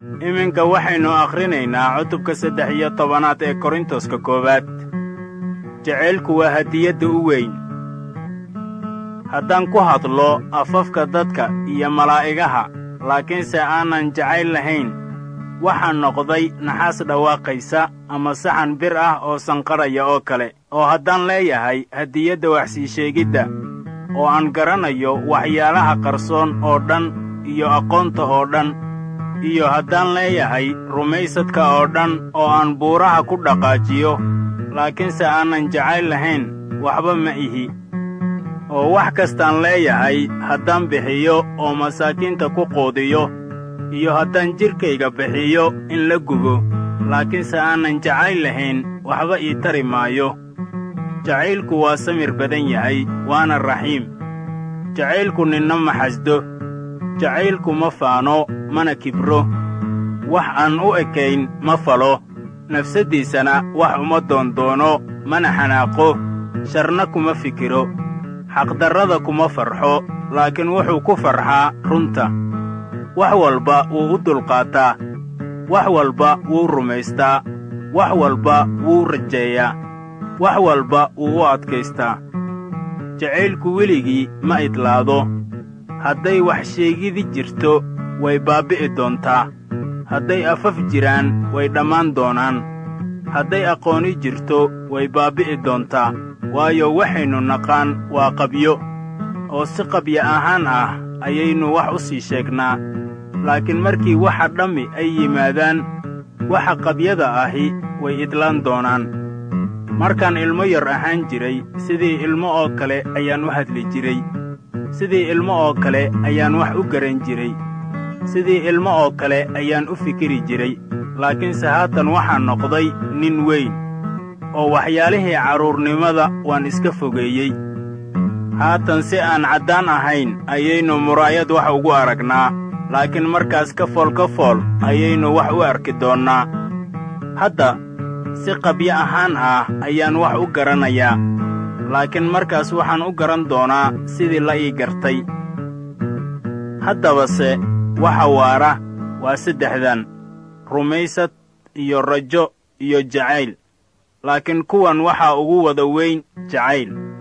iminka waxaynu akhrinaynaa cutubka saddex iyo tobanaad ee korintoska koowaad jacaylku waa hadiyadda u weyn haddaan ku hadlo afafka dadka iyo malaa'igaha laakiinse aanan jacayl lahayn waxaa noqday naxaas dhawaaqaysa ama saxan bir ah oo sanqadhaya oo kale oo haddaan leeyahay hadiyadda waxsii sheegidda oo aan garanayo waxyaalaha qarsoon oo dhan iyo aqoonta oo dhan iyo haddaan leeyahay rumaysadka oo dhan oo aan buuraha ku dhaqaajiyo laakiinse aanan jacayl lahayn waxba ma ihi oo wax kastaan leeyahay haddaan bixiyo oo masaakiinta ku quudiyo iyo haddaan jidhkayga bixiyo in la gubo laakiinse aanan jacayl lahayn waxba ii tari maayo jacaylku waa samir badan yahay waana raxiim jacaylku ninna ma xasdo jacaylku ma faano mana kibro wax aan u ekayn ma falo nafsaddiisana wax uma doondoono mana xanaaqo sharna kuma fikiro xaqdarrada kuma farxo laakiin wuxuu ku farxaa runta wax walba wuu u dulqaataa wax walba wuu rumaystaa wax walba wuu rajeeyaa wax walba wuu u adkaystaa jacaylku weligii ma idlaado hadday wax sheegidi jirto way baabbi'i doontaa hadday afaf jiraan way dhammaan doonaan hadday aqooni jirto way baabbi'i doontaa waayo waxaynu naqaan waa qabyo oo si qabya ahaan ah ayaynu wax u sii sheegnaa laakiin markii waxa dhammi ay yimaadaan waxa qabyada ahi way idlaan doonaan markaan ilmo yar ahaan jiray sidii ilmo oo kale ayaan u hadli jiray sidii ilmo oo kale ayaan wax u garan jiray sidii ilmo oo kale ayaan u fikiri jiray laakiinse haatan waxaan noqday nin weyn oo waxyaalihii carruurnimada waan iska fogeeyey haatan si aan caddaan ahayn ayaynu muraayad wax ugu aragnaa laakiin markaas ka fool ka fool ayaynu wax u arki doonnaa hadda si qabyo ahaan ah ayaan wax u garanayaa laakiin markaas waxaan u garan doonaa sidii la ii gartay haddabase waxa waara waa saddexdan rumaysad iyo rajo iyo jacayl laakiin kuwan waxaa ugu wada weyn jacayl